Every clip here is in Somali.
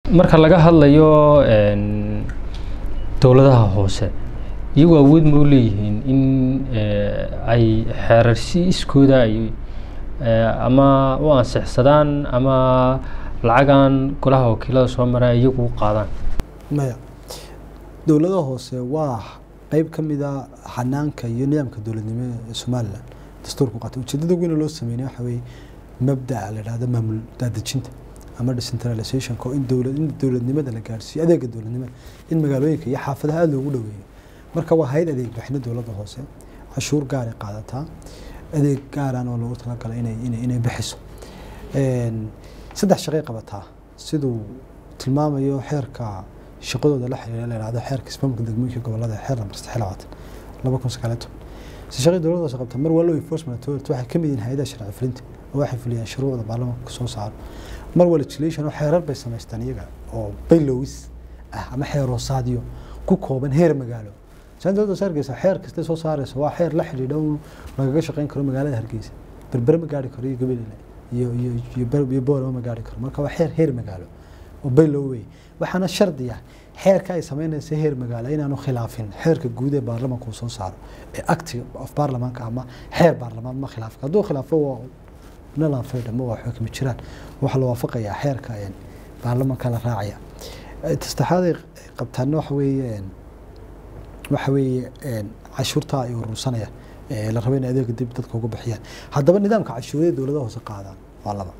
marka laga hadlayo dowladaha hoose iyagu awood ma u leeyihiin in ay xeerarsi iskooda ay ama u ansixsadaan ama lacagan golaha wakiilada soo maraa iyagu u qaadaan maya dowladaha hoose waa qeyb ka mid a xanaanka iyo nidaamka dowladnimo ee somalilan dastuurku qaatay ujeedada weyna loo sameynay waxa weeye mabda'a la idhahdo maamul daadejinta ama decentralizationka oo in dowlad in dowladnimada la gaarsiiyo adeega dowladnimada in magaalooyinka iyo xaafadaha aada loogu dhoweeyo marka waa hay-ad adeeg bixina dowladda hoose cashuur gaaray qaadataa adeeg gaaraan oo loogu talagalay inay inay inay bixiso saddex shaqay qabataa siduu tilmaamayo xeerka shaqadooda la xiriira la yidhahdo xeerka ismaamulka degmooyinka gobolada xeer lambar saddex labaatan laba kun sagaal iyo toban si shaqay dowladda hoose qabta mar waa law enforcement authority waxay ka mid yihiin hay-adaha sharci fulinta oo waxay fuliyaan shuruucda baarlamaanka soo saaro mar waa legislation oo xeerar bay samaystaan iyaga oo baylowis ah ama xeer hoosaadyo ku kooban heer magaalo saan dowladda hoose hargeysa xeer kasta soo saaraysa waa xeer la xidhiidha un lagaga shaqeyn karo magaalada hargeysa berbere ma gaari karo iyo gabalile iyo iyo iyo boorama ma gaari karo marka waa xeer heer magaalo oo baylow wey waxaana shardi ah xeerka ay sameynaysa heer magaalo inaanu khilaafin xeerka guud ee baarlamaanka uu soo saaro ee acti of baarlamaanka ama xeer baarlamaan ma khilaafka hadduu khilaafo waa nalan faydha ma waa xukmi jiraan waxaa la waafaqayaa xeerka baarlamaanka la raacaya tastaxaad ay qabtaana waxa weeye waxa weeye cashuurta ay urursanaya la rabo in adeega dib dadka uga bixiyaan haddaba nidaamka cashuurada dowladaha hoose qaadaan waa laba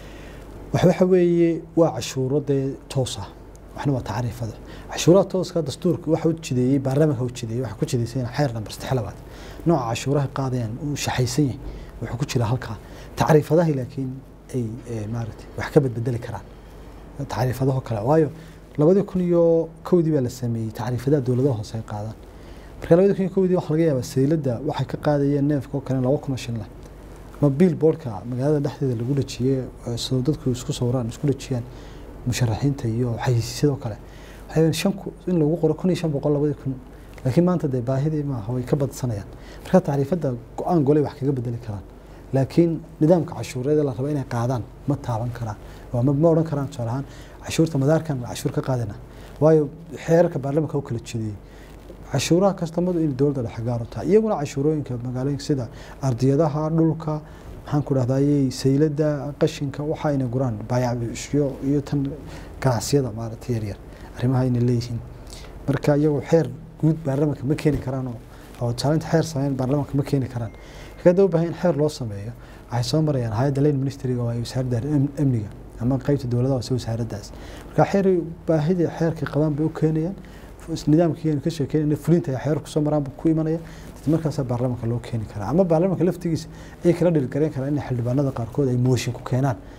wax waxa weeye waa cashuuro dee toos ah waxna waa tacriifada cashuuraha tooska dastuurka waxa u jideeyey baarlamaanka u jideeyey waxa ku jideysay xeer nambar saddex labaad nooca cashuuraha qaadayaan uu shaxaysan yahay wuxuu ku jira halkaa tacriifadaha laakiin ay maaragtay wax ka bedbedeli karaan tacriifadaho kale waayo labadii kun iyo kowdii baa la sameeyey tacriifadaha dowladaha hoose ay qaadaan marka labadii kun iyo kowdii waxa laga yaabaa sayladda waxay ka qaadayeen neefka oo kale laba kun oo shan leh ama billboardka magaalada dhexdeeda lagu dhajiyey sidoo dadku isku sawiraan isku dhajiyaan musharaxiinta iyo xayisiisyadoo kale waxay shan in lagu qoro kun iyo shan boqol labadii kun laakiin maanta dee baahidii maaha way ka badsanayaan marka tacriifadda go-aan golay wax kaga bedeli karaan laakiin nidaamka cashuureeda la rabo inay qaadaan ma taaban karaan ma odhan karaan tusaale ahaan cashuurta madaarkan cashuur ka qaadana waayo xeerarka baarlamaanka u kala jeediyey cashuuraha kastamadu in dowladda dhexe gaar u tahay iyaguna cashuurooyinka magaalooyinka sida ardiyadaha dhulka maxaan ku dhahdaayey sayladda qashinka waxa ayna guraan baayacbisyo iyo tan ganacsiyada maaragtay yaryar arrimaha ayna leeyihiin marka iyagoo xeer guud baarlamaanka ma keeni karaan oo taalinta xeer sameyn baarlamaanka ma keeni karaan kada u baahan in xeer loo sameeyo waxay soo marayaan hay-adda lane ministryga oo ay wasaaradda amniga ama qeybta dowladaha hoose wasaaraddaas marka xeer baahidii xeerkay qabaan bay u keenayaan nidaamkii aynu ka sheekeynayna fulinta ay xeer kusoo maraan buu ku imanaya markaasaa baarlamaanka loo keeni karaa ama baarlamaanka laftigiisa ay kala dhilgareen karaan in xildhibaanada qaarkood ay mooshin ku keenaan